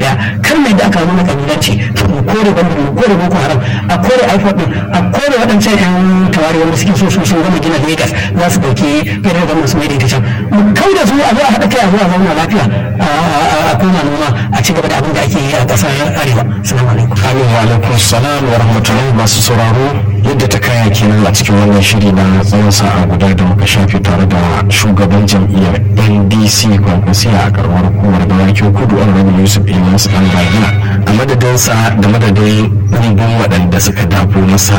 daya kar mai da aka nuna kabilanci to mu kore bandin mu kore boko haram a kore iphone din a kore waɗancan yan tawari wanda suke so su sun gama gina lagos za su ɗauki irin da masu mai da ita can mu kau da su a zo a haɗa kai a zo a zauna lafiya a koma noma a ci gaba da abin da ake yi a ƙasar arewa salamu alaikum amin wa alaikum salam wa rahmatullahi masu sauraro yadda ta kaya kenan a cikin wannan shiri na tsawon sa'a guda da muka shafe tare da shugaban jam'iyyar ndc kwankwasiya a karamar hukumar dawakin kudu an rabu yusuf ilyas an a madadinsa da madadin ɗumbin waɗanda suka dafo masa